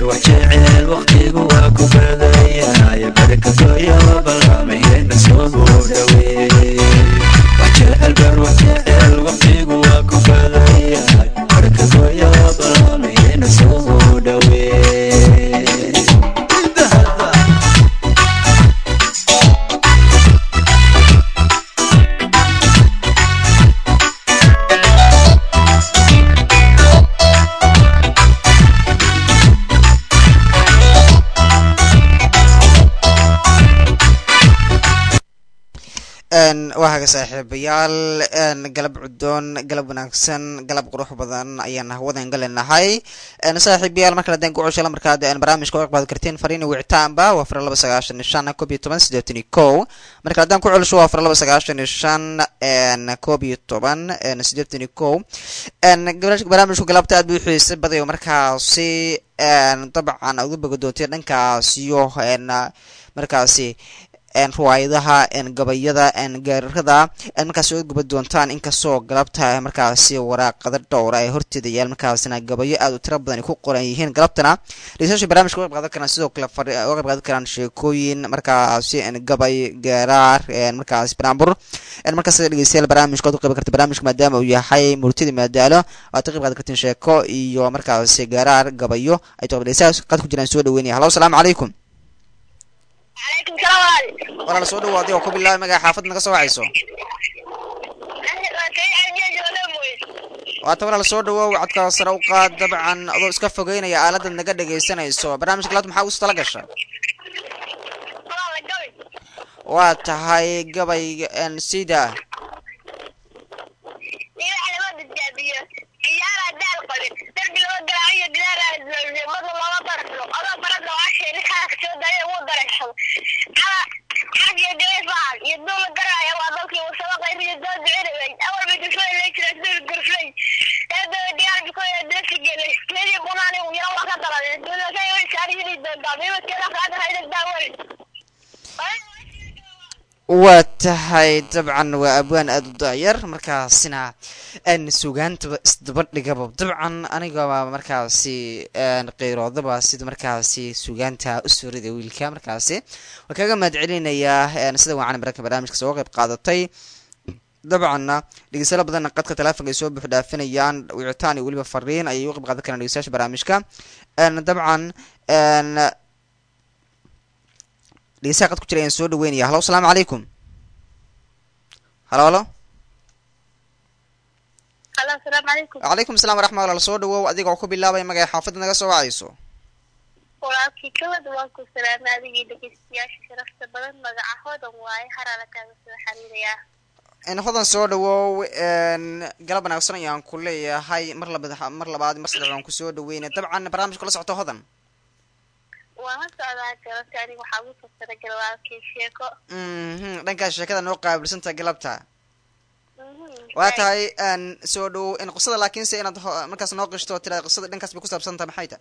wax jecel waqtigu waa ku badaya barka goyo balamaheena soo dhaweey wax jecel bar wax jecel waqtigu waa ku badaya barka goyo balamaheena soo dhaweey waa haga saaxiibayaal galab cudoon galab wanaagsan galab qurux badan ayaan hawadan galinahay saaxiibayaal markale hadaan ku coshala markaad barnaamijka u iqbaadi kartiin fariina wicitaanba waa afar laba sagaashan iyo shan koob iyo toban sideetan iyo kow markale haddaan ku celisho waa afar laba sagaashan iyo shan koob iyo toban sideetan iyo kow barnaamijku galabta aad buu xiisa badayo markaasi dabcan aad u boga doonteen dhankaas iyo markaasi ruwaayadaha gabayada gaararada markaas oga guba doontaan inkastoo galabta markaasi waraaqada dhowra ee horteeda yaal markaasina gabayo aad u tiro badan ku qoran yihiin galabtana dhegeystayaasha barnamijka uga qayb qaadan karaan sidoo kale uga qayb qaadan karaan sheekooyin markaasi gabay gaaraar markaasi banaanbur markaas dhegeystayaal barnaamijka waad u qayb karta barnaamijka maadaama uu yahay murtida maadaalo waad ka qayb qaadan kartiin sheeko iyo markaasi gaaraar gabayo ay toqob dhegeystayaal qad ku jiraan soo dhaweynaya hallo asalaamu calaykum calaykum salaam walaal soo dhawaaday oo ku bilaabay magaca xaafad naga soo wacayso waata walaal soo dhawow codka sare u qaad dabcan adoo iska fogeynaya aaladaad naga dhegaysanayso barnaamijka laad maxaa ugu tala gasha waa tahay gabay sida waa tahay dabcan waa abwaan aada u daayar markaasina sugaantaba isdabadhigaba dabcan anigaba markaasi qeyroodaba sida markaasi sugaanta usoo rida wiilka markaasi waa kaga mahad celinayaa sida wacan maraka barnaamijka soo qeyb qaadatay dabcanna dhegeystayaal badanna qadka teleefonka ay soo buux dhaafinayaan wicitaan iyo weliba fariin ayay u qeyb qaadan karaan dhegeystayaasha barnaamijka dabcan dhegeystaha qad ku jira ayaan soo dhaweynaya hallo asalaamu calaykum halo halo asalaamu calaykum wacalaykum assalam waraxmat ullah soo dhawow adiga oo ku bilaabaya magaca xaafadda naga soo wacayso walaalkii kawad waan ku salaamay adigii dhegeystayaasha sharafta badan magaca hodan waaye haraala kaaga soo xiriirayaa hodan soo dhawow galab wanaagsan ayaan ku leeyahay mar labad mar labaad mar saddexaad aan kusoo dhaweynay dabcan barnaamijka la socoto hodan waan la socdaa galabta aniga waxaa ugu fasira galwaalkii sheeko mhm dhankaas sheekada noo qaabilsanta galabta waa tahay soo dhawow in qisada laakiinse inaad markaas noo qishto tira qisada dhankaas bay ku saabsan tahay maxay tahay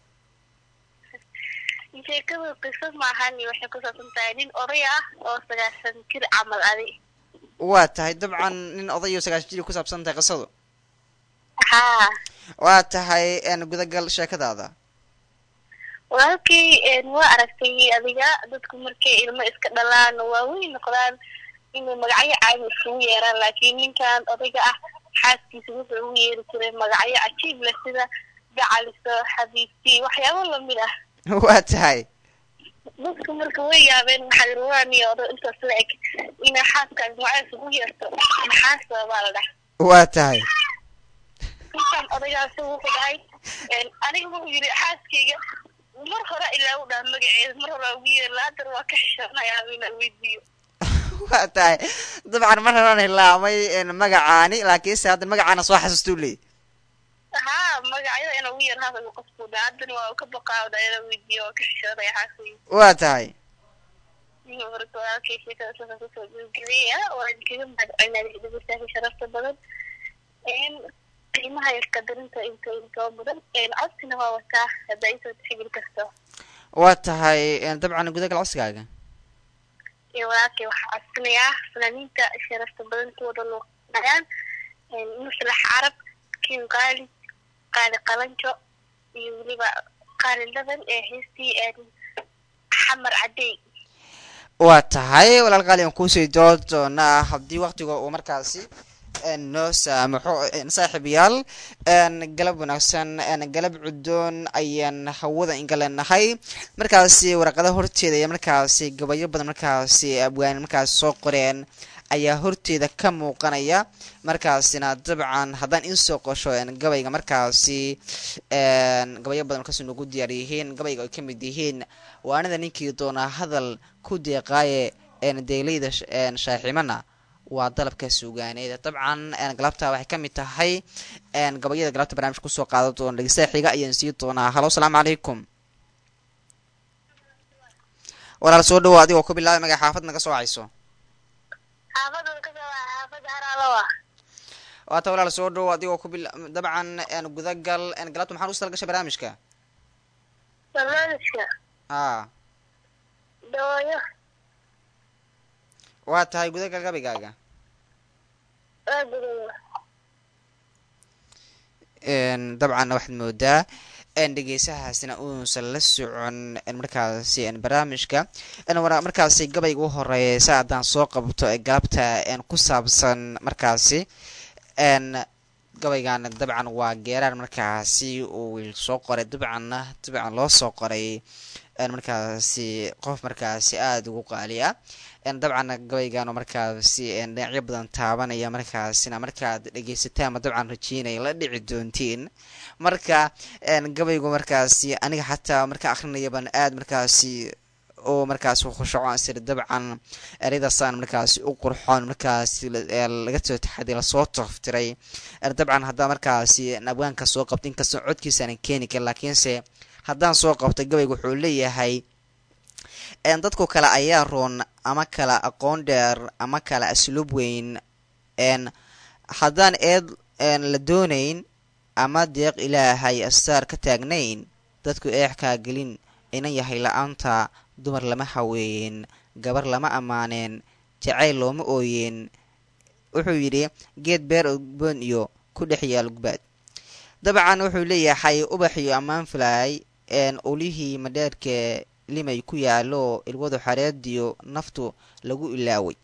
sheekadu qiso maahan waxay ku saabsan tahay nin oday ah oo sagaashan jir camal adi waa tahay dabcan nin odayo sagaashan jir ku saabsan tahay qisadu haa waa tahay gudagal sheekadaada walaalkii waa aragtay adiga dadku markay ilmo iska dhalaan waaweyn noqdaan inuu magacyo caadi isugu yeeraan laakiin ninkan odayga ah xaaskiisa wuxuu ugu yeeri jiray magacyo cajiib leh sida gacaliso xabiibti waxyaabo lamid ah waa tahay dadku marka way yaabeen maxadirwaaniyo odo intaas la eg inaa xaaskaas magacaas ugu yeerto maxaa sababaa la dhah waa tahay ninkan odaygaasi wuxuu dhahay aniga wuxuu yidhi xaaskayga mar hore ilaa u dhaha magaceeda mar hore ugu yeeri haddana waa ka xishoonayaa inaan weydiiyo waa tahay dabcan mar horaan hilaamay magacaani laakiinse hadda magacaana soo xasuustuu leey haa magacyada inaa ugu yeer haasa qofku dhaha haddana waa ka baqaawda inaan weydiiyo waa ka xishoonaya xaaskayga waa tahay marka walaalkay sheekada saasa kusoo gabagabaya waan kaga mahadcelinaya dhegeystayaasha sharafta badan qiimaha iyo qadarinta inta intoo mudan codsina waa wataa hadda isoo tixgeli karto waa tahay dabcan gudagal codsigaaga walaalkay waxaa codsanayaa fanaaniinta sharafta badan kuwada luuqanayaan muslax carab kin qaali qaali qalanjo iyo weliba qaaliladan ee heestii xamar cadey waa tahay walaal qaali aan kuusii doon doonaa haddii waktiga uu markaasi noo saamaxo saaxiibayaal galab wanaagsan galab cudoon ayaan hawada inga leenahay markaasi waraqada horteeda iyo markaasi gabayo badan markaasi abwaan markaasi soo qoreen ayaa horteeda ka muuqanaya markaasina dabcan haddaan insoo qosho gabayga markaasi gabayo badan markaas nagu diyaar yihiin gabayga ay kamid yihiin waanida ninkii doonaa hadal ku deeqaaye deelayda shaaximana waa dalabka suugaaneed dabcan galabta waxay ka mid tahay gabayada galabta barnaamijka kusoo qaadan doona dhegeystaha xiga ayaan sii doonaa halo asalaamu calaykum walaal soo dhawo adigoo ku bilaabay maga xaafad naga soo wacayso xaafadan ka soo waa xaafada haraalowa waata walaal soo dhawo adigoo ku bil dabcan gudagal galabta maxaan ugu talgashay barnaamijka barnaamijka a dooyo waa tahay gudagal gabaygaaga waa gudaya dabcan waxaad moodaa dhegeysahaasina uusan la socon markaasi barnaamijka markaasi gabayga u horeeya sa haddaan soo qabto ee galabta ku saabsan markaasi gabaygan dabcan waa geeraar markaasi uu wiil soo qoray dabcanna dabcan loo soo qoray markaasi qof markaasi aada ugu qaali ah dabcan gabaygan markaasi dhinacyo badan taabanaya markaasina markaad dhegeysataan dabcan rajeynaya la dhici doontiin marka gabaygu markaasi aniga xataa marka akrinayaban aada markaasi oo markaasi khushaco sir dabcan ereydaasaan markaasi u qurxoon markaasi laga soo taxaday lasoo tooftiray dabcan haddaa markaasi abwaanka soo qabta inkastoo codkiisaanan keeni karin laakiinse haddaan soo qabto gabayga wuxuu leeyahay dadku kale ayaa roon ama kala aqoon dheer ama kala asluub weyn haddaan eed la doonayn ama deeq ilaahay astaar ka taagnayn dadku eexkaa gelin inan yahay la-aanta dumar lama haweeyeen gabar lama ammaaneen jacayl looma ooyeen wuxuu yidhi geed beer ogboon iyo ku dhex yaal gubbaad dabcan wuxuu leeyahay ubax iyo ammaan filaay ulihii madheerka limay ku yaalo ilwadu xareediyo naftu lagu ilaaway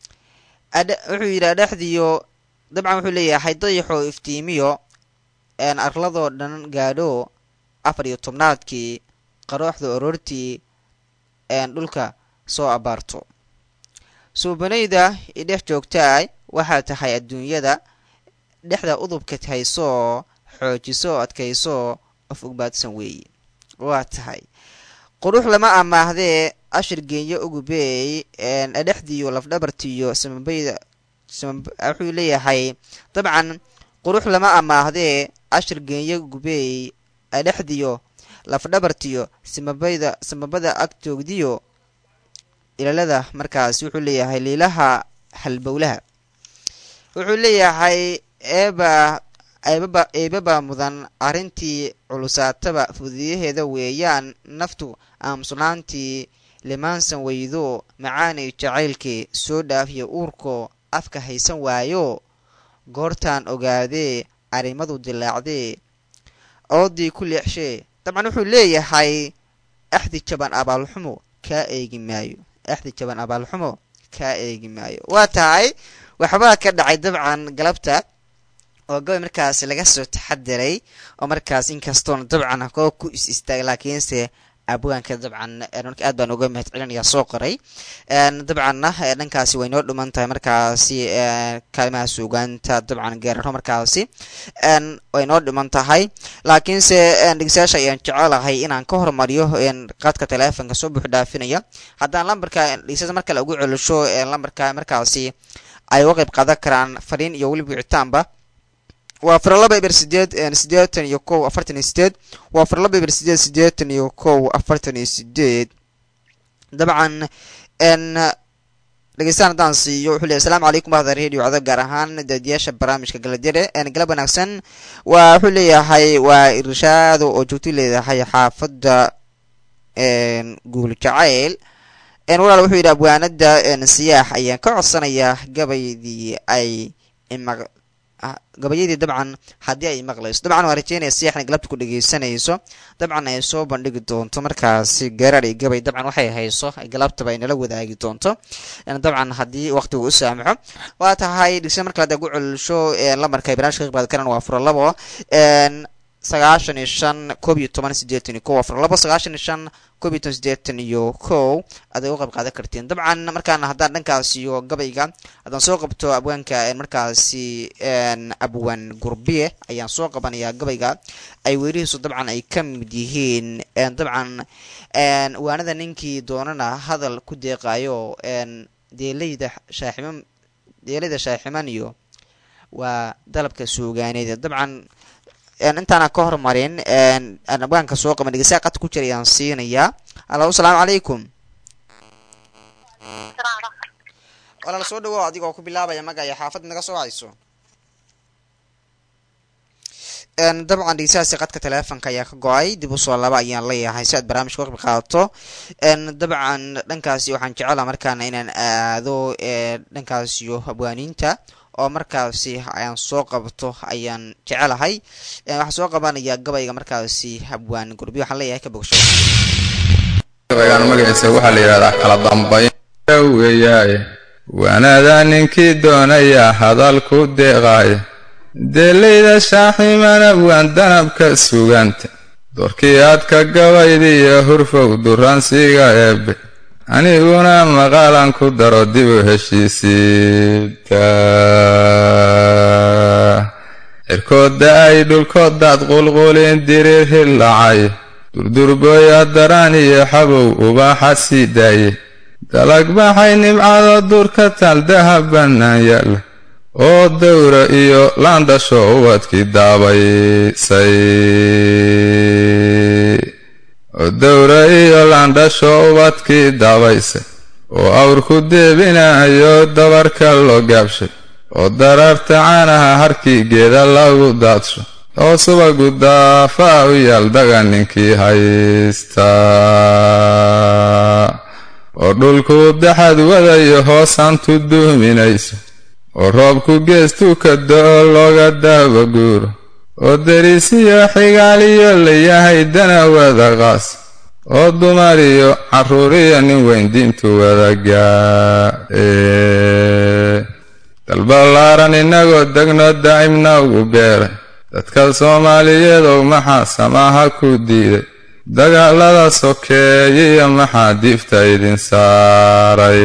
wuxuu yidhi adhexdiyo dabcan wuxuu leeyahay dayaxoo iftiimiyo arladoo dhan gaadho afar iyo tobnaadkii qarooxda oroortii dhulka soo abaarto suubanayda idhex joogtaay waxaa tahay adduunyada dhexda udubka haysoo xoojiso adkaysoo of ogbaadsan weeye waa tahay qurux lama amaahdee ashir geenyo ugubeey adhexdiyo lafdhabartiyo samabayda wuxuu leeyahay dabcan qurux lama amaahdee ashir geenyo gubeey adhexdiyo lafdhabartiyo samabayda samabada agtoogdiyo ilaalada markaas wuxuu leeyahay liilaha halbowlaha wuxuu leeyahay eeba eebaba eebaba mudan arrintii culusaataba fududiyaheeda weeyaan naftu aamusnaantii limaansan weydo macaanay jacaylkii soo dhaafiya uurko afka haysan waayo goortaan ogaadee arrimadu dilaacdee oodii ku leexshee dabcan wuxuu leeyahay axdi jaban abaalxumo kaa eegi maayo axdi jaban abaalxumo kaa eegi maayo waa tahay waxbaa ka dhacay dabcan galabta oo gabay markaas laga soo taxadiray oo markaas inkastoona dabcan koo ku is istaagay laakiinse abwaanka dabcan marka aad baan uga mahad celinayaa soo qoray dabcanna dhankaasi way noo dhuman tahay markaasi kaalimaha suugaanta dabcan geeraro markaasi way noo dhiman tahay laakiinse dhegeystayaasha ayaan jecelahay inaan ka hormariyo qaadka teleefonka soo buux dhaafinaya haddaan lambarka dhegeystayaasha mar kale ugu celisho lambarka markaasi ay uga qayb qaadan karaan fariin iyo weliba wicitaanba waa afar laba eber sideed siddeetan iyo kow afartan iyo sideed waa afar laba eber sideed siddeetan iyo kow afartan iyo sideed dabcan dhegeystaan haddaan siiyo wuxuu leey asalaamu calaykum bahda radio codab gaar ahaan daadiyaasha barnaamijka galadire galab wanaagsan waa wuxuu leeyahay waa irshaado oo joogto leedahay xaafadda guul jacayl walaal wuxuu yidhi abwaanada siyaax ayaan ka codsanayaa gabaydii ay ima ah, gabayadii dabcan haddii ay maqlayso dabcan waa rajeynaya siyaxna galabta ku dhegeysanayso dabcan ay soo bandhigi doonto markaasi garaar iyo gabay dabcan waxay hayso galabtaba ay nala wadaagi doonto een, dabcan haddii waqtigu u saamaxo waa tahay dhegeystayaal markale hadda ugu celisho ee lamarka ay barnaamijka ka qaadi karaan waa furo labo een, sagaashan iyo shan koob iyo toban sideetan iyo kow afar labo sagaashan iyo shan koob iyo toban sideetan iyo kow aday uga qayb qaadan kartiin dabcan markaana haddaan dhankaas iyo gabayga haddaan soo qabto abwaanka een, markaasi een, abwaan gurbiye ayaan soo qabanayaa gabayga ay weerihiisu dabcan ay ka mid yihiin een, dabcan een, waanada ninkii doonana hadal ku deeqaayo een, deeleyda shaaximan deeleyda shaaximan iyo waa dalabka suugaaneed dabcan een, intaana ka hormarin een, aan abwaanka soo qaban dhegeystaha qad ku jira ayaan siinayaa allo asalaamu calaykum walaal soo dhawow adigoo ku bilaabaya magaya xaafad naga soo wacayso een, dabcan dhegeystahaasi qadka teleefonka ayaa ka go-ay dib usoo laba ayaan leeyahay si aad barnaamijka uga qayb qaadato een, dabcan dhankaasi waxaan jecelaha markaana inaan aado ee, dhankaasiyo abwaaniinta oo markaasi ayaan soo qabto ayaan jecelahay Een, waxaan soo qabanayaa gabayga markaasi abwaan gurbiyo waxaan leeyahay ka bogsho gabaygaan magaciisa waxaa la yidhahdaa kala dambayn weeyaaye waanaada ninkii doonaya hadal ku deeqaaye deelayda shaaximana waan danabka suganta doorkii aadka gabaydiiyo hurfow duransiga eebbe aniguna maqaalan ku daro dib u heshiisiibta cirkooda ay dhulkoodaad qulqulin diriir hillacay durdurbooya daraan iyo xabow ubaaxa sii daaye dalag baxay nimcado durka tal dahab bannaan yaalla oo dawra iyo laandhasho ubadkii daabaysay oo dawra iyo laandhasho ubadkii daabaysay oo awrku deebinayo dabarka loo gaabshay oo dararta caanaha harkii geeda lagu daadsho oo subagu daafaa u yaal daga ninkii haysta oo dhulku daxad wadayo hoosantu duuminayso oo roobku geestuu ka do-o looga daaba guuro oo deriisiyo xigaaliyo layahay dana wada qaas oo dumar iyo carruuriyo nin weyn diintu wadagaa dalbalaaran innagoo degno daa'imna ugu beeray dadka soomaaliyeedow maxaa samaaha ku diiday dagaalada sokeeyiyo maxaa diifta idin saaray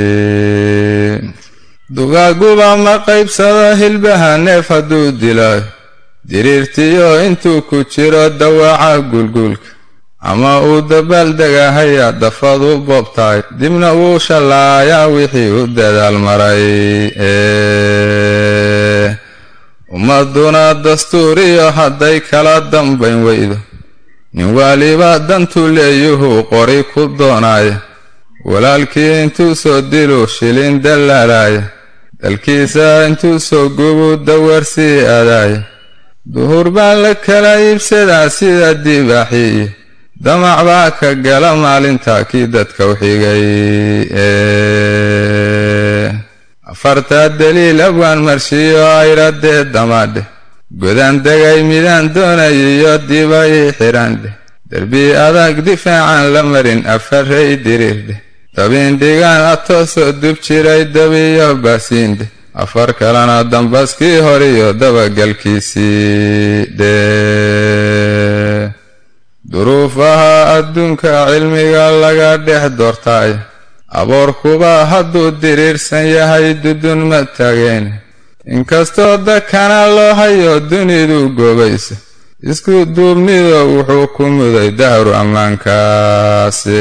dugaaguba ma qaybsado hilbaha neef hadduu dilaayo diriirtiyo intuu ku jiro dawaaca gulguulka ama uu dabaaldegahayaa dafadu boobtahay dibna wuu shallaayaa wixii u dadaal maray ee ummaduna dastuuriyo hadday kala dambayn weydo nin waliba dantu leeyuhuu qori ku doonaaya walaalkii intuu soo diluu shilin dallaalaaya dalkiisa intuu soo gubu dawarsii aadaaya duhur baa la kala iibsadaa sida dibaaxiiyo damac baa ka gala maalintaa kii dadka u xigay ee afartaa daliil abwaan marshiyo ayradee damaadheh godaan degay midaan doonayiyo dibay xidhaandheh derbi adag difaacan la marin afaray diriirdheh dabiindhigaan atoosoo dub jiray dabiyo baasiindheh afar kalena dambaskii horiyo dabagalkiisii dhee duruufaha adduunka cilmiga laga dhex doortaayo aboorkuba hadduu diriirsan yahay dudun ma taageene inkastoo dakana loo hayo dunidu goobaysa isku duubnido wuxuu ku muday dahru ammaankaase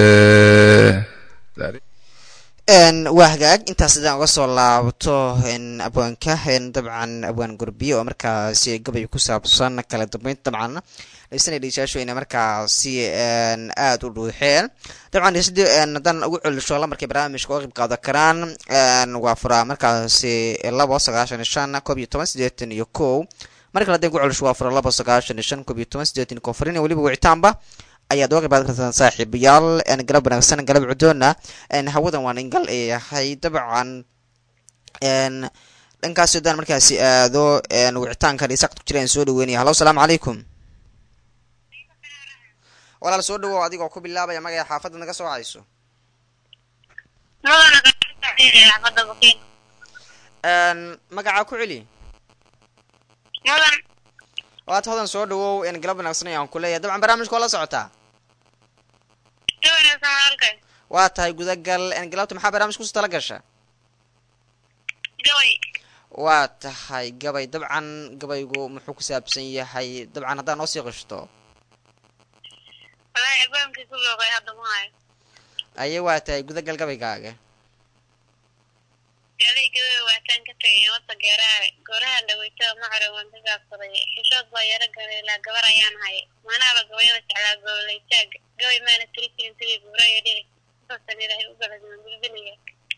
waa hagaag intaas hadaan uga soo laabto abwaanka dabcan abwaan gurbiye oo markaasi gabay ku saabsan kala dambeynta dabcan dhegeysanaya dhegeystayaashu inay markaasi aada u dhuuxeen dabcan dhegeysadii haddaan ugu celisho lamarkay barnaamijka uga qayb qaadan karaan waa furaa markaasi labo sagaashan iyo shan koob iyo toban sideetan iyo kow mar kale haddaan ugu celisho waa fura labo sagaashan iyo shan koob iyo toban sideetan iyo kow farin iyo weliba wicitaanba ayaad uga qayb qaadan kartaan saaxiibayaal galab wanaagsan galab cudoona hawadan waan ingal yahay dabcan dhankaasi haddaan markaasi aado een, wicitaanka dhisaaqad ku jiraan soo dhaweynaya hallo asalaamu calaykum walaal soo dhawow adigoo ku bilaabaya magaca xaafadda naga soo wacayso mudana xaafada bakiin Een, magacaa ku celi mudan waad hodan soo dhawow een, galab wanaagsan ayaan ku leeyahay dabcan barnaamijka waa la socotaa jawanaysan walaalkay waa tahay gudagal een, galabta maxaa barnaamijka kusoo tala gasha gaway waa tahay gabay dabcan gabaygu muxuu ku saabsan yahay dabcan haddaa noo sii qishto walaahi albaamkii ku looqay hadda ma hayo aye waa tahay gudagal gabaygaaga galay gabay waataan ka tagay wata geeraha gooraha dhaweyta macaro waan ka gaabsaday xishood baa yaro galay ilaa gabar ayaan hayay manaaba gabayada jeclaa gobolaytaag gabay maana tiri jirin sidii buuraya dhici saasan ilaahay u galadman bilbilaya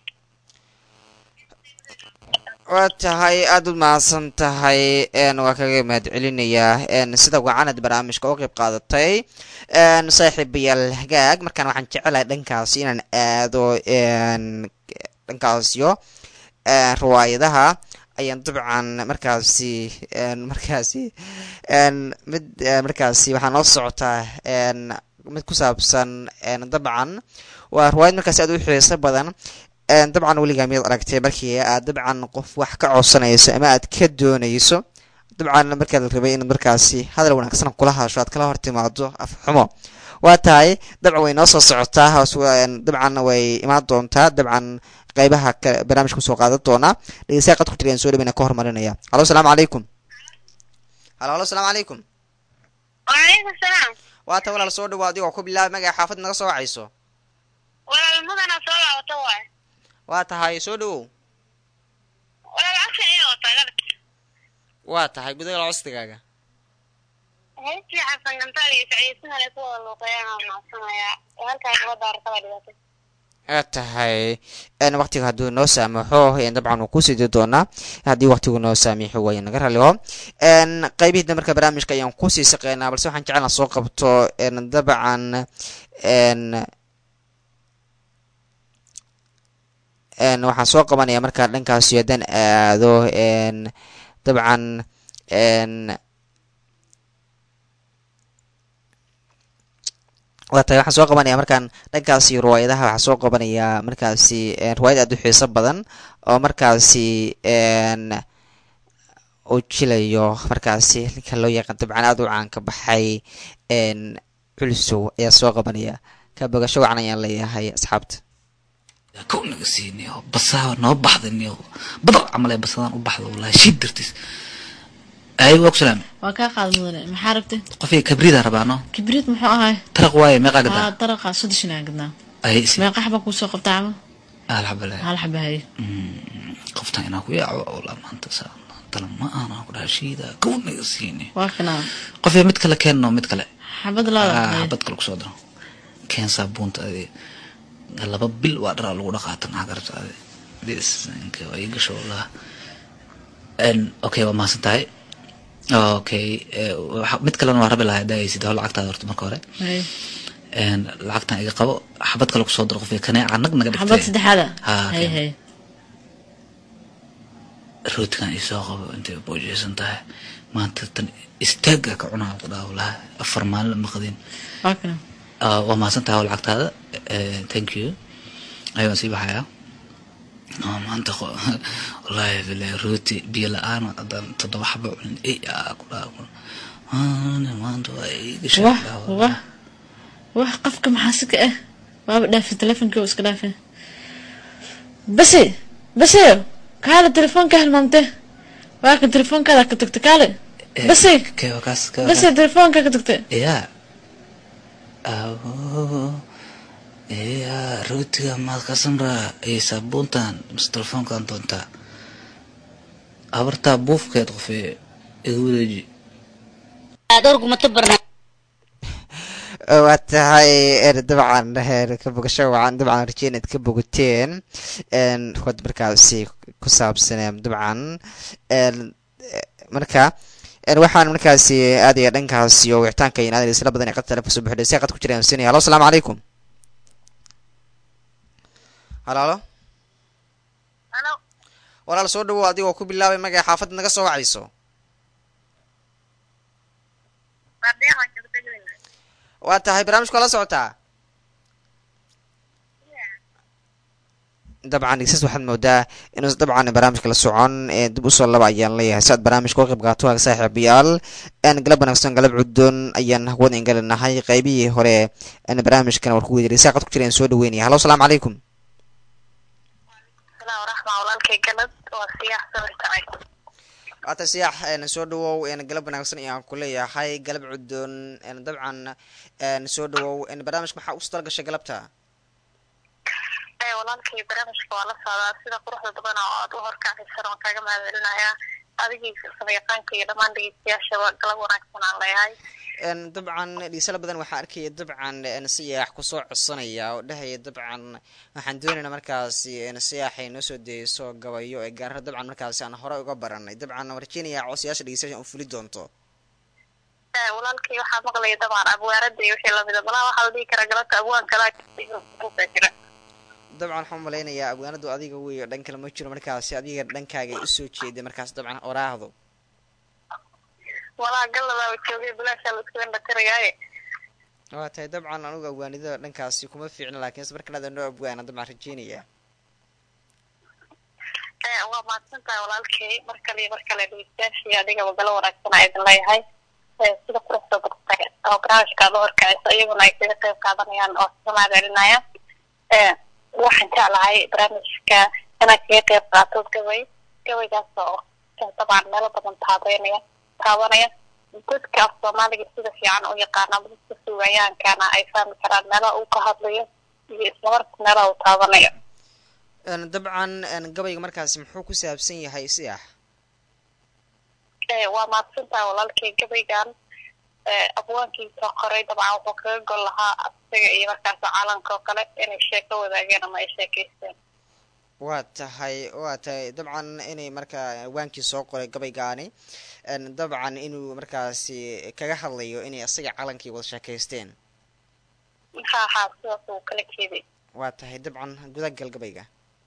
waa tahay aada u mahadsan tahay een, waa kaga mahad celinayaa een, sida wacanad barnaamijka oo qeyb qaadatay een, saaxiibayaal hagaag markaan waxaan jecelahay dhankaasi inaan aado een, dhankaasyo een, riwaayadaha ayaan dabcan markaasi een, markaasi een, mid een, markaasi waxaa noo socotaa een, mid ku saabsan een, dabcan waa riwaayad markaasi aad u xiiso badan een, dabcan weligaa miyaad aragtay markii aad dabcan qof wax ka codsanayso ama aad ka doonayso dabcan markaad rabay inaad markaasi hadal wanaagsan kula hadasho aad kala hor timaado af xumo waa tahay dabcan way noo soo socotaa hoos een, dabcan way imaan doontaa dabcan qeybaha ka barnaamijka kusoo qaadan doonaa dhegeystayaal qad ku jiraan soo dhaweyna ka hormarinaya halo asalaamu calaykum halo halo asalaamu calaykum wacalaykum salaam waa tahay walaal soo dhawo adigoo ku bilaabay magaca xaafad naga soo wacayso walaal mudana soo laabata waay waa tahay soo dhawow walaal cagsi ayaa wataa galad waa tahay gudagal costigaaga heestii xasan gantaal iyo sacdiisahale ku wada luuqeeyaan waa macsanayaa halkaa gabadha arkada dhigatay waa tahay n waktiga hadduu noo saamaxo n dabcan wuu ku sidi doonaa haddii waktigu noo saamiixo waaya naga raliho n qaybihii da marka barnaamijka ayaan kusii shaqeynaa balse waxaan jecelna soo qabto n dabcan n n waxaan soo qabanaya markaa dhankaasi haddaan aado n dabcan n waa tahay waxaan soo qabanaya markaan dhankaasi riwaayadaha waxaan soo qabanaya markaasi riwaayad aad u xiiso badan oo markaasi n uu jilayo markaasi ninka loo yaqaan dabcan aad u caanka baxay n culisow ayaa soo qabanaya ka bogasho wacan ayaan leeyahay asxaabta kow naga siiniyo basaa noo baxdaniyo badar camal ee basadaan u baxda wallahi shiid dartiis ay waa ku salaam waa kaa qaad mudane maxaa rabtay qofay kabrida rabaano kibriid muxuu ahay taraq waaye meeqaa aa gadaa daraqa soddoshan aan gadnaa ay isi meeqa xaba kuusoo qabtaa ama alxabale hal xaba haye qoftan inaa ku yaaco wallah maanta saa tala ma aanan ku dhaha shiida kow naga siini waa kanaa qofay mid kale keenno mid kale xabad laada Ah, xabad kale kusoo daro keen saabuunta adi laba bil waa dharaa lagu dhaqaata maxaa ka rabta adi bisinka waa ii gasho wallah n okay waa mahadsan tahay okay eh, waxa- mid kalena waa rabi lahaa daayaysid hoo lacagtaada horta marka hore haye n lacagtan iga qabo xabad kale kusoo daro qofka kaneeca nag naga dhigtay xabad saddexaada Ah, haye okay. haye roodkan isoo qabo intay boojeysan tahay maanta tan istaaga ka cunaa ku dhaha wallahi afar maalin ma qadin waa kana Ah, waa mahadsan tahay lacagtaada Eh, thank you ayaan sii baxayaa Ah, maanta qo- wallahi bilahi rooti biyo la-aan haddaan toddoba xabo cunin ey aa ku dhaha ku- Maanta- maanta waa ii gashay wah ku dhaha wah wallahi. wah qofka maxaa si ka ah waaba dhaafi telefonka oo iska dhaafi base base kaale telefoonka hilmaamte waa kan telefoonkaada ka tagta kaale Eh, base kee waa kaas kee waa base kaas. telefoonka ka tagta ya abo ya rootiga maad ka samraa iyo saabuuntan mise telefoonkan doontaa abartaa buufkeed qofee iga wareeji waa tahay er dabcan heer ka bogasho wacan dabcan rajeyn inaad ka bogateen n wad markaasi ku saabsan dabcan n marka n waxaan markaasi aadaya dhankaasi oo wicitaanka iyo aadaya isla badan ee qad taleefon soo buxday si qad ku jiraan sinaya halo asalaamu calaykum halo halo halo walaal soo dhawow adigoo ku bilaabay magaca xaafadda naga soo wacayso waa tahay barnaamijku waa la socotaa dabcan dhegeystayaal waxaad moodaa inuusan dabcan barnaamijka la socon ee dib usoo laba ayaan leeyahay si aad barnaamijka uga qayb qaato waaga saaxiibayaal een galab wanaagsan galab cuddoon ayaan hawada ingalinahay qaybihii hore een barnaamijkana war ku weydiray saaqad ku jira aan soo dhaweynaya hallo asalaamu calaykum salaam waraxma walaalkay galad waa siyax sabir tacay waata siyaax een soo dhawow een galab wanaagsan ayaan ku leeyahay galab cuddoon een dabcan een soo dhawow een barnaamijka maxaa ugu tala gashay galabta ee walaalkay barnaamijka waa la socdaa sida quruxda badan oo aad u horkacaysan waan kaaga mahadcelinayaa adigii samayaqaanka iyo dhammaan dhegeystayaashaba galab wanaagsan aan leeyahay een dabcan dhiisala badan waxaa arkaya dabcan een siyaax kusoo codsanaya oo dhahaya dabcan waxaan doonaynaa markaasi een siyaaxay noo soo dayso gabayo ee gaarara dabcan markaasi aan hore uga baranay dabcan waan rajeynayaa codsayaasha dhegeystayaasha u fuli doonto ee walaalkay waxaa maqlaya dabcan abwaarada iyo wixii lamida malaha waxaa la dhihi karaa galabta abwaan kalaa jira dabcan waxaan umalaynayaa abwaanadu adiga wey dhan kale ma jiro markaasi adiga dhankaaga ay usoo jeeday markaas dabcan oraahdo walaa galladaaba joogay bilaashaa la isku indhatirayaaye waa tahay dabcan anugu abwaanida dhankaasi kuma fiicna laakiinse markan aada noo abwaana dabcan rajeynaya ee waa mahadsan tahay walaalkay mar kale iyo mar kale dhegeystayaashii adigaba galo wanaagsan aa idin leeyahay ee sida quruxda badtay oo barnaamijka aad u horkacayso iyaguna ay kaga qayb qaadanayaan oo kaga mahadcelinaya ee waxaan jeclahay barnaamijka inaad kaga qayb qaato gabay gabaygaas oo dabcan meelo badan taabeynaya taabanaya dadka af soomaaliga sida fiican u yaqaana ama dadka suugayaankana ay fahmi karaan meelaha uu ka hadlayo iyo islamarka meelaha uu taabanayo een dabcan een gabayga markaasi muxuu ku saabsan yahay siyaax ee waa mahadsantahay walaalkay gabaygan ee abwaankiisa qoray dabcan wuxuu kaga gol lahaa isaga iyo markaas caalamka oo kale inay sheeko wadaageen ama ay sheekeysteen waa tahay waa tahay dabcan inay markaa waankii soo qoray gabaygaani een dabcan inuu markaasi kaga hadlayo inay isaga calankii wada sheekaysteen ha ha sidaas uu kala jeeday waa tahay dabcan gudagal gabayga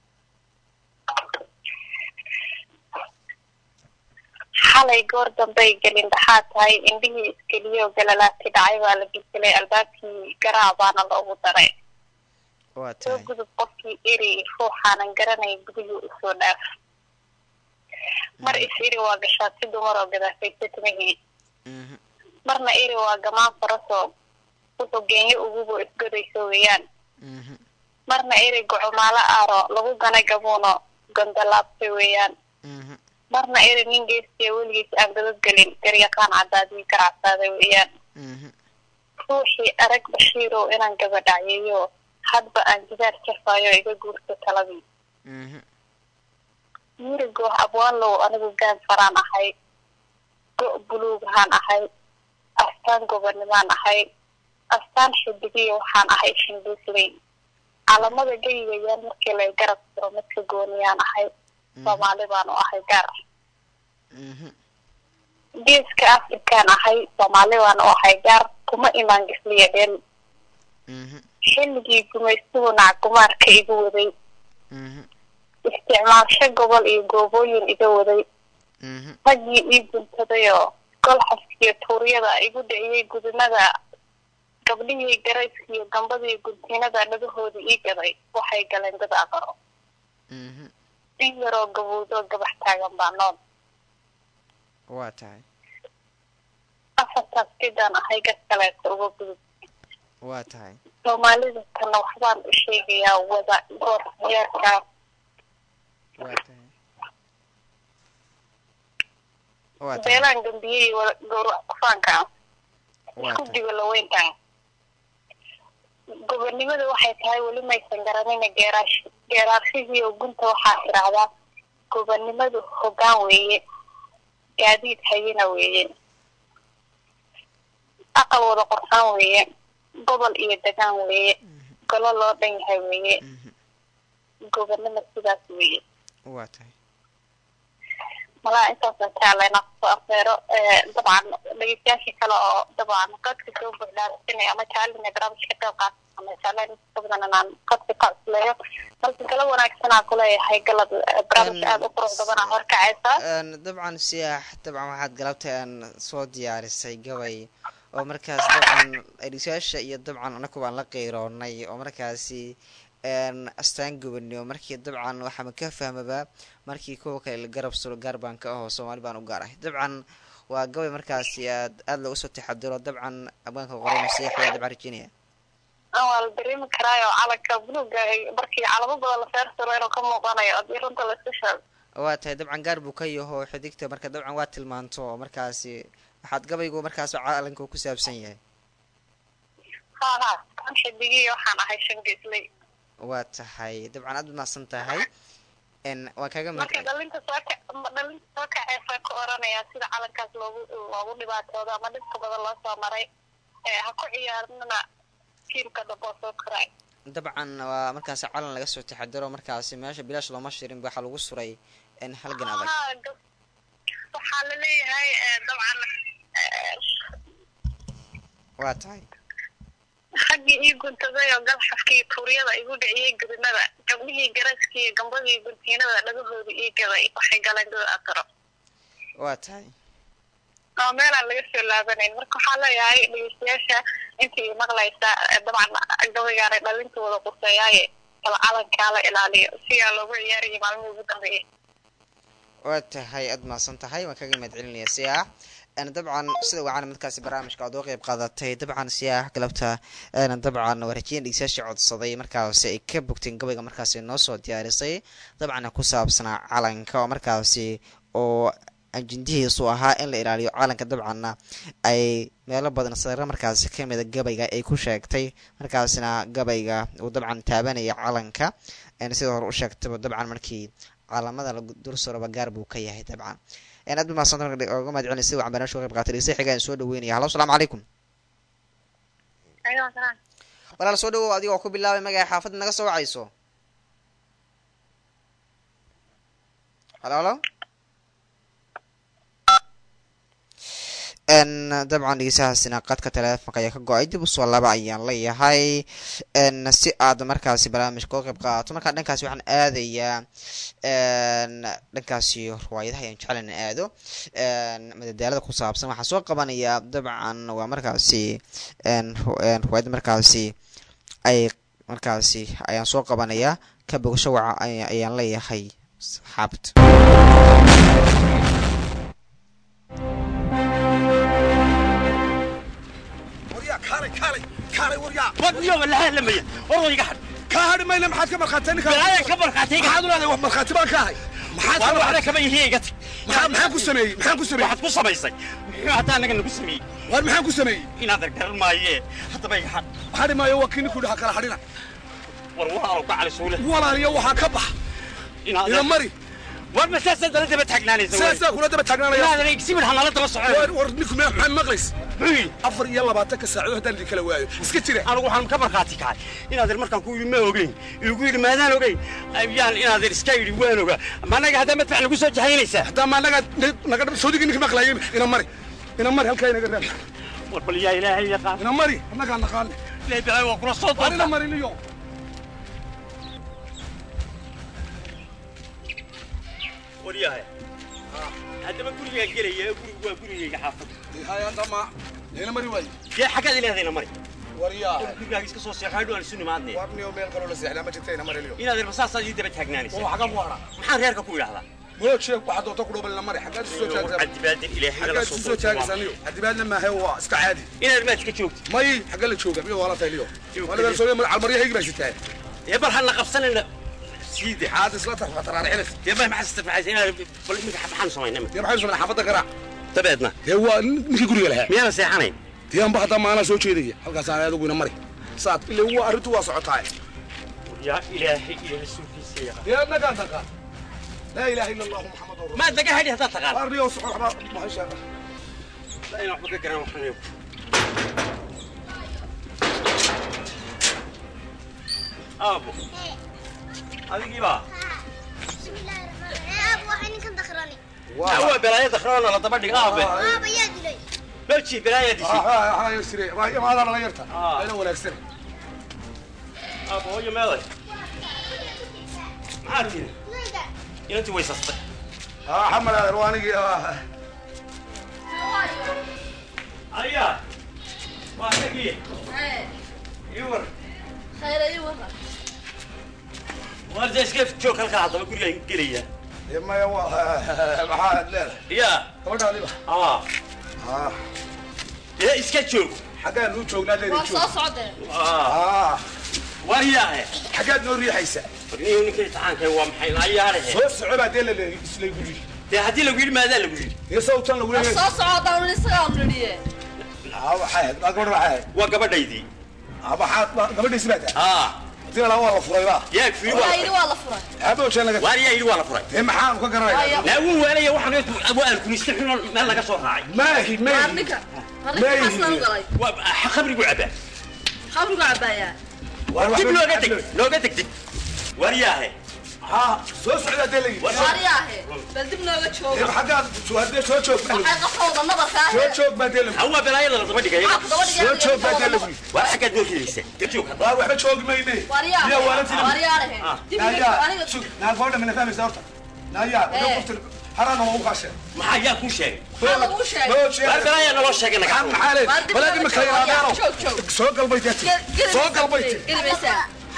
xalay goor dambay gelin dhaxaad tahay indhihii iskeliyo galalaati dhacay baa la bisilay albaabkii garaac baana loogu daray waa soo tahay gudub qofkii eri ruuxaanan garanay gudihii usoo dhaaf mar is eri waa gashaa si dumar oo gadaafaysa timihii mhm marna eri waa gamaan farasoo wuxuu geenyo ugubo isgodayso weeyaan mhm marna eri gocomaalo aaro lagu ganay gabuuno gondolaabtay weeyaan mhm marna eri nin geestiya weligiis aan dabadgelin garyaqaan cadaadii garacsaaday weeyaan mhm ruuxii arag bashiirow inaan gabadhacyeeyo hadba aan jidaar jafayo iga guurto taladii mhm yirigo abwaanlow anigu gaan faraan ahay go' buluugahaan ahay astaan gobonimaan ahay astaan xidigiyo waxaan ahay shindiisley calamada geyigayaan markii lay garab jiro midka gooniyaan ahay soomaali baan u ahay gaar mhm geeska afrikaan ahay soomaali baan u ahay gaar kuma imaan gisliya dheel mhm xilligii gumaystuhu nacgumaarka igu waday mhm isticmaalsho gobol iyo goobooyin iga waday mhm raggii ii guntadayoo golxaskiyo tuuryada igu dhiciyey gudumada gabdhihii garayskiyo gambadii guntinada dhagahooda ii gaday waxay galeen dad aqaro mhm in yaroo gabuudoo gabax taagan baa nool waa tahay afartaas sidaan ahay gas kaleeta uga gudub waa tahay soomaalida kana waxbaan u sheegayaa wada goor yeerkaa waa tahay waa tahay beelaan gambiyey wada gowrac kufaanka waa isku tahay digo laweyntan gobonnimada waxay tahay weli maysan garanina geeraash geeraarshihii oo gunta waxaa tidhaahdaa gobonnimadu hoggaan weeye gaadiid hayina weeye aqal wada qorsaan weeye gobol iyo degaan weeye golo loo dhan yahay weeye mhm gobonnimo sidaas weeye waa tahay malaa intaasaan jecla inaan kusoo afeero dabcan dhegeystayaashii kale oo dabcan qadka soo buuxdhaarsinaya ama jecel inay barnaamijka ka qayb qaataan ama jecleen inta badan inaan qadka ka cusleeyo balse galab wanaagsanaa kuleeyahay galab barnaamij aada u qurux badan aa horkacaysa Een, dabcan siyaax dabcan waxaad galabta aan soo diyaarisay gabay oo markaas dabcan dhegeystayaasha iyo dabcan anagu baan la qeyroonay oo markaasi een, astaan gubani oo markii dabcan waxaama ka fahmaba markii kuwa kale la garab sulo gaar baan ka ahoo soomaali baan u gaar ahay dabcan waa gabay markaasi aad aada looga soo taxadiro dabcan abwaanka qorayna siyaax ayaa dabcan rajinaya waa la dareemi karaayo calanka buluuga ay markii calamo badan la feersiro inuu ka muuqanayo hadii runta laisku sheego waa tahay dabcan gaar buu ka yaho xidigta marka dabcan waa tilmaanto oo markaasi waxaad gabaygu markaas calanka uu ku saabsan yahay ha ha kan xidigii waxaan ahay shan geesley waa tahay dabcan aad umahadsan tahay n waan kaga marka mahad dhalinta soo ka dhalinta soo kaceysa ka oranaya sida calankaas loogu loogu dhibaatoodo ama dhibka badan loo soo maray ee ha ku ciyaarnana tiimka damboo soo koray dabcan waa markaasi calan laga soo taxadiro markaasi meesha bilaash looma shirin waxaa lagu suray n halgan adag Haa, gab- waxaa la leeyahay eh, dabcan eh, waa tahay raggii ii guntaday oo galxafkii tuuryada igu dhiciyey gudinada gabdhihii garaskii iyo gambadii guntiinada dhagahooda ii gaday waxay galeen dad aqaro waa tahay oo meelaan laga soo laabanayn marka waxaa leeyahay dhegeystayaasha intii maqlaysa eh, dabcan gabaygaanay dhalintooda quseeyaaye kala calankaa la ilaaliyo siyaa loogu ciyaarayay maalmihii ugu dambeeyey waa tahay aad mahadsan tahay waan kaga mahad celinaya siyaax n dabcan sida wacan markaasi barnaamijka aad uga qeyb qaadatay dabcan siyaax galabta n dabcan waa rajiyan dhegeystayaasha codsaday markaasi ay ka bogteen gabayga markaasi noo soo diyaarisay dabcan ku saabsanaa calanka oo markaasi oo ajindihiisu ahaa in la ilaaliyo calanka dabcanna ay meelo badan sare markaasi kamida gabayga ay ku sheegtay markaasina gabayga uu dabcan taabanaya calanka n sida hore u sheegtaba dabcan markii caalamada la dul suraba gaar buu ka yahay dabcan n aad umahadsanta oga mahad celin sida wacan barnaamijka uga qayb qaatay dhegeystaha xiga aan soo dhaweynaya hallo asalaamu calaykum walaal soo dhawow adigoo ku bilaabay magaca xaafadda naga soo wacayso halo halo n dabcan dhegeystahaasina qadka teleefonka ayaa ka go-ay dib usoo laba ayaan leeyahay n si aad markaasi barnaamijka uga qayb qaadato markaa dhankaasi waxaan aadayaa n dhankaasi riwaayadaha ayaan jeclan in aado n madadaalada ku saabsan waxaa soo qabanaya dabcan waa markaasi n ru- n riwaayada markaasi ay markaasi ayaan soo qabanaya ka bogasho waca ay- ayaan leeyahay saxaabta waryaa kaalay kaalay kaalay waryaa wadniyo walaha lamaya orwayga had kaa hadhi mayna maxaad ka markhaatay ninka balaayan ka markaatayga maxaad u leedahay wax markhaati baan ka ahay maxaad waan ka waxna kama yihiiga tag maxaa maxaan ku sameeyey maxaan ku sameeyey waxaad ku samaysay muxuu haddaa anaga nagu sameeyey war maxaan ku sameeyey inaad argaran maayee haddaba iga had hadhi maayo waa kii ninkuu dhaha kala hadhina war walaalow ka cali suule walaaliyo waxaa ka bax inaad ila mari war ma saasaa dala daba taagnaanaysa sidaasaa kula daba taagnaanaya inaadan igsimid hanala daba war socon war ninku me maxaa maqlays muxuu yidhi afar iyo labaatanka saacadood haddaan idin kala waayo iska jira anigu waxaan ka markhaati kacay inaadan markaan ku yidhi ma ogeyn igu yidhi maadaan ogeyn ayaan inaadan iska yidhi waan ogaa ma anaga haddaa madfac nagu soo jahaynaysaa haddaa ma naga naga soodigii ninka maqlaayay ina mari ina mari halkaa inaga raab war bal yaa ilaahay yaqaan ina mari annagaa naqaane ilaahay balaayo waa kula soo war ina doonta mari niyo war yahay haddaba gurigaan gelaya gurigu waa gurigayga xaafadda haya dama ina mari waayo dee xaggaad ilahdayna mari waryaa gurigaaga iska soo seexo hadhow aan isu nimaadnay war niyo meel kaloo la seexdaa ma jirta ina mari niyo inaad irma saasaad ii daba taagnaanaysa oo xagaa ku hadhaa maxaan reerka ku idhahdaa moog sheeg waxaa doonta ku dhowbal ina mari xaggaad isu soo taagaysaa cadibaadan ilaahay xaggaad nala isu soo soo taagaysaa niyo hadibaadna maahe waa iska caadi inaad maad iska joogti may xagga la jooga miyo waala tahay liyo Iyo wala bal soo calmaryahaygi baa sitaa dee bal hana qabsanayna siide caad isla tarfa taraarixinaysa dee bal maxaa istirfaxaysa inaad bal iminka maxaan samaynaa dee maxay soo xaafadda garaa dabeedna dee waa ninkii guriga lahaa miyaana seexanayn dee anba haddaa maalaa soo jeedaya halkaasaan adigu ina mari saad ile waa arrintu waa socotaa yaa ilaahay iyo rasuulkiisa yaqaan dee annagaa taqaan laa ilaaha illa allahu muxamadu rasul maad naga hadhi haddaad taqaan arniyo soxor waxba mahashaa la inaan waxba ka garan waxaan aabo adigii baa waa balaaya dakhroona la daba dhiga aabe looji balaaya dishay imaadaan la yarta Ah. ayna wanaagsan aabe hooyo meeday maxaa tiri inantii way sastay xamar aadan waa anigii ah, ayaa waa tagii iwar waar dee iska joog halkaa haddaba gurigaan gelaya dee maya waa maxaad leedahay yaa gabadhaadiba aa Ah, dee iska joog xaggaan nuu joognaa leedi joog aa Ah, waar yaahe xaggaad noo riixaysa warniyo ninka imtixaankay waa maxay laayaalehe soo soco baa dee la leeyahay isla guri dee haddii lagu yidhi maadaa lagu yidhi dee sawtan lagu leeyahay soo socodaan isagaa nidhiye Ah, waxay ahayd waa gabadha waxay ahayd waa gabadhaydii Ah, maxaad gabadhiisi baa tahay aa hadii la waa la furay baa yaa ku yidhi waa la furay waa la furay aaba ojean laga waar yaa yidhi waa la furay dee maxaan ka garanaya naa wuu waalaya waxaan waa alkuniste xun meel laga soo raacay maahi maahi ninka Leeyihiin. ninkaasna u galay waa khabrigu cabaa khamrigu cabaayaa dib looga deg looga deg deg waar yaahe ha soo socdaa dee la yidhi waariyaahe bal dib nooga dee jooga xaggaad hadee soo joog baa la waxay qafowda nabarka yidhi. soo ah joog baa dee la yidhi. hawaa balaayada la daba dhigaya soo joog baa dee la yidhi. waar xaggaad noo ridaysa joog hadda waa waxba joogi mayne Yaa waalantii la- waariyaahe dib Naayaa, aniga sug, naa gabadha mina fahmaysa horta naayaa Eh. wada qofta harana waa u qaasheen maxaa yaa kuu sheegay maxaa laguu sheegay loo waar jeeda balaayaa naloo sheegay naga maxaa maxaa leed Waar dib walaad looga imika joogo, yaa, yaadeeno joog, joog. soo galbay deeti soo galbay ti geli maysaa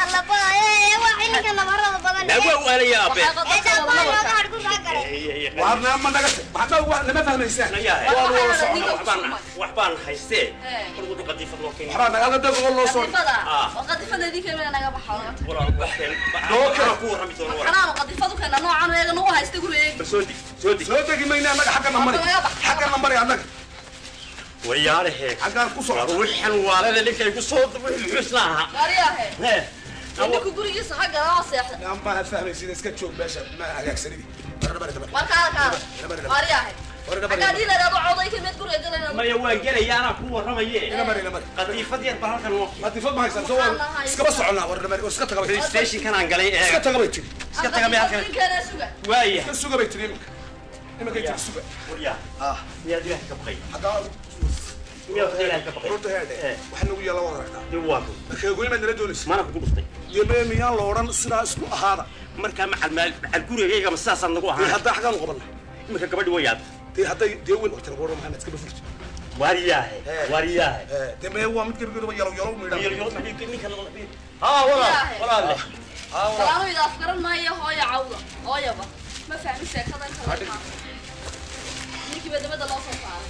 naa waa waalaya abe waxay qafowda nabarka waa nama naga waxba wa nama fahmaysaan nayaahe waa wada Waxaa socon ninka waxbaan kusumay. waxbaan haystee Eh. warwada qadiifad loo keenay waxbaa nagala dad oo loo soo qadifada Ah. oo qadifada idinka meel naga baxo walaal waxeen Loo keenay. waxaan ku warrami doona walaal xanaano qadifadu keena noocan eega nagu haysta gurigeega bal soo dig soo dig soo degi mayne annaga xagga namari Waa naga bax. xagga namari annaga waryaalehe xaggaan ku war socda wixan waalada ninkay ku soo wixii isla ahaa waariyaahe Hee. ninku gurigiisa xagga loo seexda yaa ma fahmaysid iska joog meesha ma hagaagsanidi bara bara bara war kaada kaada waariyaahe xaggaa dhiileedaad u cawday ka mid guriga galayna maya waan gelaya anaa ku warramaye ina mari ina mari qadiifad yar baa halkan noo hadifad ma haysan soo waa iskaba soconnaa war namari iska taga bay stationkan aan galay iska ee taga bay tiri iska taga meel halkan ninkeena suga waaya iska suga bay tiri iminka iminka tiri suga waryaa ah miyaad ilaahay ka baqay xaggaa miyaad ilaahay ka baqay runta heedhe Eh. waxa nagu yaala wada aragtaa dib waa ku markeegoyn baad nala doonaysa mana kugu dhuftay yeme miyaan la odhan sidaa isku ahaada markaa macal maal macal gurigayga ma sidaasaad nagu dee ahaan haddaa xaggaan u qabana iminka gabadhi way yaad dee hadday dee weyn horta lagu odhan maxamed iska bafurta waariyaahe Eh. waariyaahe dee mee waa mid gebigeeduba yalow yalow Yar- miidhan yar- maxay- ninka la- haa walaal Yaahe. walaal leh salaanu idaaf garan maayo hooya cawda hooyaba ma fahmi sheekadan kale ninkiiba dabada loo soo saaray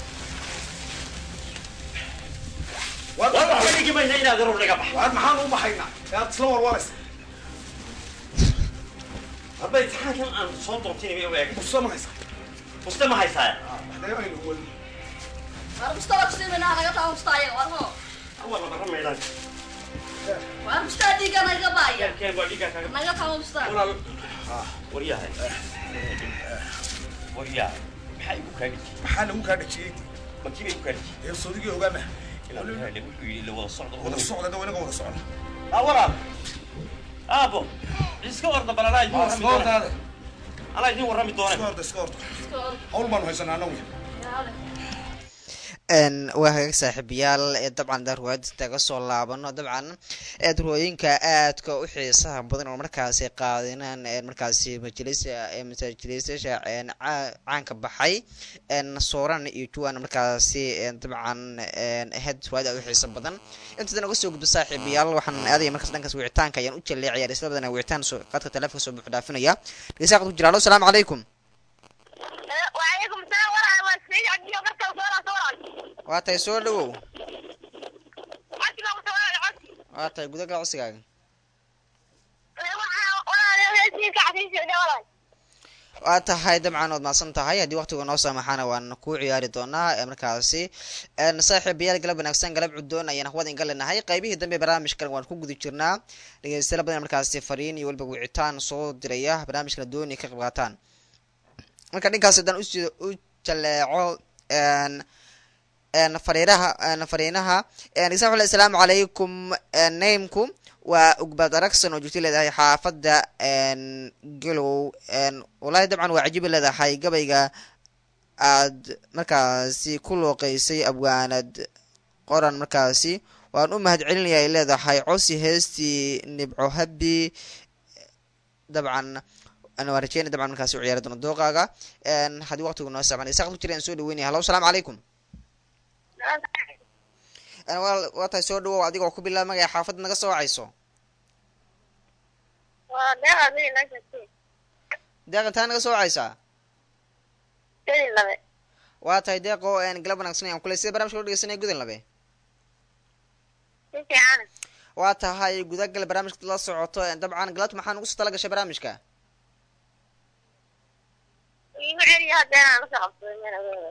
waa war waxba dhigi mayna inaad rur naga bax waan maxaan u baxaynaa yaad isla warwaraysa hadba imtixaankan aan soo doontinay u eeg musa ma haysa muste ma haysaa waxdee aynu weli war mustaa kusiimina naga taa mustaa ayaga war hoo awal la barra maydaan war mustaa dhiiga naga baaya yarkeen baa dhiiggaa kaaga naga taa mustaa walaal waryahay waryahay maxaa igu kaa dhiji maxaa lagu kaa dhajiyey makiiba igu kaa dhiji dee soodigii ogaama ilaa ilaale wuxuu yidhi la wada socdo wada socda dee inaga wada socda ah walaal aabo iska orda bal anaa idin warrami iska doona hordaade anaa idin warrami iska doona horda iska horda hawl baanu haysanaa anagu n waa hagaag saaxiibayaal ee dabcan da ruwaayadda kaga soo laabano dabcan ee ruwaayoyinka aadka u xiisaha badan oo markaasi qaadinaan ee markaasi majlisa ee masaajilisayaasha een caa- caanka baxay een sooran iyo juwan markaasi een dabcan een ahayd ruwaayad aad u xiiso badan intadan uga soo gudbo saaxiibayaal waxaan aadaya markaas dhankaas wicitaanka ayaan u jaleecaya isla badan wicitaan soo qadka telefonka soo buux dhaafinaya dhegeystaha qadku jira alo salaamu calaykum وعليكم السلام ورحمة الله سيدي عبد الله بركة وصورة صورة waa tahay soo dhawow عبد الله وصورة العبد waa tahay guda ganacsigaaga ولا سيدي عفيف ولا waa tahay dabcan waad mahadsan tahay haddii waqtiga noo saamaxaana waan ku ciyaari doonaa ee markaasi een saaxiibayaal galab wanaagsan galab cudoon ayaan hawada inga leenahay qaybihii dambe barnaamijkan waan ku guda jirnaa dhegeystayaal badan markaasi fariin iyo weliba wicitaan soo diraya barnaamijkana doonay ka qayb qaataan marka dhinkaas haddaan usi- u jaleeco een een fariiraha een fariinaha een dhegeystayaal waxaa le asalaamu calaykum een nameku waa ugbad aragsan oo joogta leedahay xaafadda een galow een wallaahi dabcan waa cajiiba leedahay gabayga aad markaasi ku looqeysay abwaanad qoran markaasi waan u mahad celinaya ay leedahay cosi heestii nibco habi dabcan ana waan rajeynaya dabcan markaasi u ciyaari doono dooqaaga haddii waqtigu noo saabanay saaqad ku jira aan soo dhaweynaya hallo asalaamu calaykum waa waa tahay soo dhawow adigoo ku bilaab magaya xaafadda naga soo wacayso waa deeqa mid inoo sheegtay deeq intaa naga soo wacaysaa sedi labe waa tahay deeqo galab wanaagsan ayaan kuley sida barnamijka lo dhegeysanaya gudan labe si fiican waa tahay gudagal barnaamijka la socoto dabcan galabta maxaa nugu soo tala gashay barnaamijka igu celiya haddeen aan lasoo qabsaday meel aweeda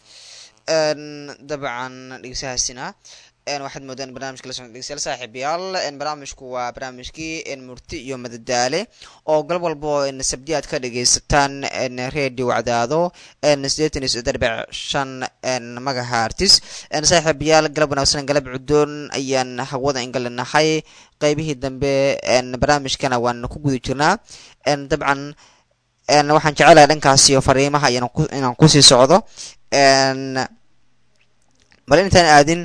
dabcan dhegeysahaasina waxaad moodaan barnaamijka la socda dhegeystayaal saaxiibayaal barnaamijku waa barnaamijkii murti iyo madadaale oo galab walbo sabdi aad ka dhegeysataan radio wacdaado sideetan iyo saddex dhibic shan magahartis saaxiibayaal galab wanaagsan galab cudoon ayaan hawada ingalinahay qeybihii dambe barnaamijkana waan ku guda jirnaa dabcan waxaan jecelahay dhankaasi fariimaha inaan kusii socdo bal intaan aadin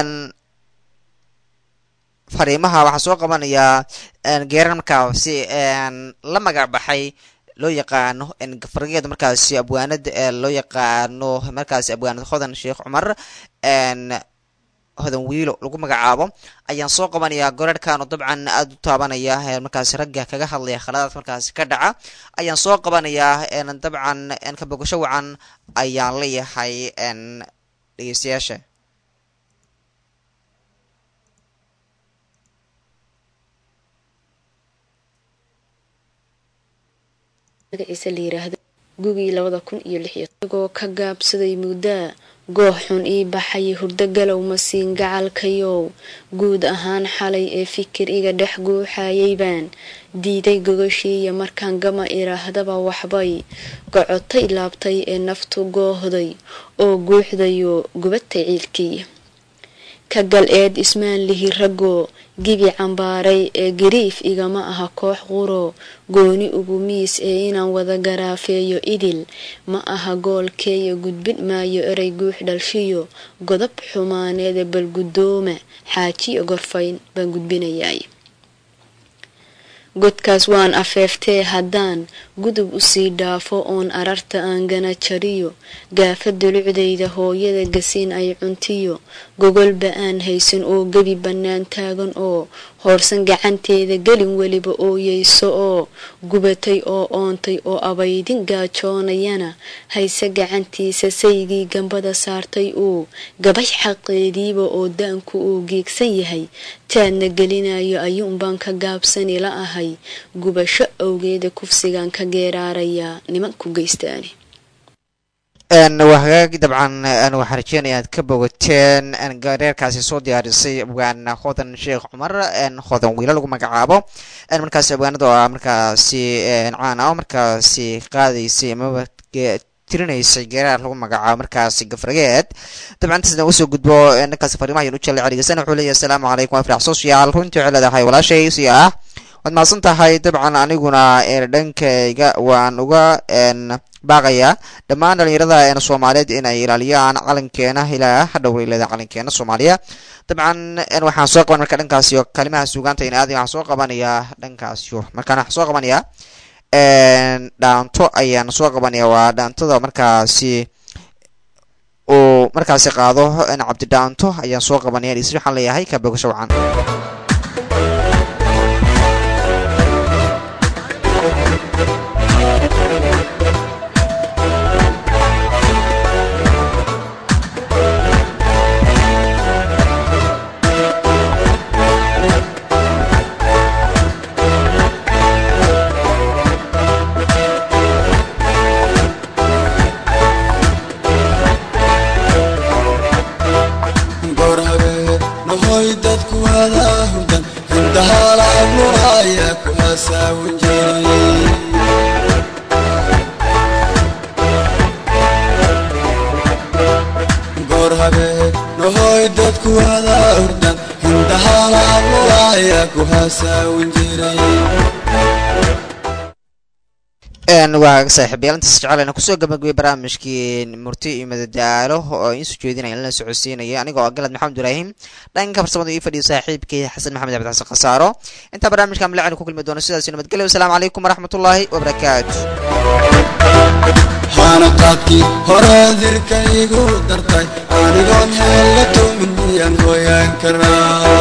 fariimaha waxaa soo qabanayaa geerar markaasi la magac baxay loo yaqaano fargeeda markaasi abwaanad loo yaqaano markaasi abwaanad hodan sheekh cumar hodan wiilo lagu magacaabo ayaan soo qabanayaa goreerkan oo dabcan aada u taabanaya markaasi ragga kaga hadlaya khaladaad markaasi ka dhaca ayaan soo qabanayaa dabcan ka bogasho wacan ayaan leeyahay dhegeystayaasha magaciisa la yiraahdo gugii labada kun iyo lix iyo isagoo ka gaabsaday muddaa goox xun ii baxay hurdo galow masiin gacalkayow guud ahaan xalay ee fikir iga dhex guuxayay baan diiday gogoshiiya markaan gama idhaahdaba waxbay gocotay laabtay ee naftu goohday oo guuxdayo gubatay ciilkiiya ka gal eed ismaan lihi raggoo gibi cambaaray ee gariif igama aha koox quro gooni ugu miis ee inaan wada garaafeeyo idil ma aha goolkeeya gudbin maayo erey guux dhalshiyo godob xumaaneeda bal guddooma xaajiyo gorfayn baan gudbinayaay godkaas waan afeeftee haddaan gudub usii dhaafo oon ararta aan gana jariyo gaafa dulucdayda hooyada gasiin ay cuntiyo gogolba aan haysan oo gebi bannaan taagan oo hoorsan gacanteeda gelin weliba ooyeyso oo gubatay oo oontay oo abaydin gaajoonayana hayse gacantiisa saygii gambada saartay uu gabay xaqeediiba oo daanku uu geegsan yahay taadna gelinayo ayuunbaan ka gaabsani la ahay gubasho awgeeda kufsigaan ka geeraarayaa nimanku geystaani waa hagaag dabcan waxaan rajeynaya aad ka bogateen gareerkaasi soo diyaarisay abwaan hodan sheekh cumar hodan wiilo lagu magacaabo markaasi abwaanada oo ah markaasi caan ah markaasi qaadaysay amaba tirinaysay geeraar lagu magacaabo markaasi gafrageed dabcan intaasna usoo gudbo dhankaasi fariimaha ayaan u jeclay celigeysana wuxuu leeyahay asalaamu calaykum waa firax social runtii waxay leedahay walaashay si ah waad mahadsan tahay dabcan aniguna dhankayga waan uga baaqayaa dhammaan dhalinyarada soomaaliyeed inay ilaaliyaan calankeena ilaa hadhow leeda calankeena soomaaliya dabcan waxaan soo qaban marka dhankaasi kalimaha suugaanta in aadi waxaan soo qabanayaa dhankaasi markaan waxaan soo qabanayaa dhaanto ayaan soo qabanaya waa dhaantada markaasi uu markaasi qaado cabdi dhaanto ayaan soo qabanaya dhis waxaan leeyahay ka bogasho wacan waa saaxiibayaal intaas jecel kusoo gabagabay barnaamijkii murti iyo madadaalo oo iin soo jeedinaya lana socodsiinaya anigoo ah galad maxamed ibraahim dhanka farsamada ii fadhiyo saaxiibkii xasan maxamed cabdi xasan khasaaro intaa barnaamijka malacin ku kulmi doono sidaas nabadgelyo wasalaamu calaykum waraxmatullaahi wabarakaatu xaanaqaadkii hore dirka igu dartay anigoon heella tumin miyaan hooyaan karaa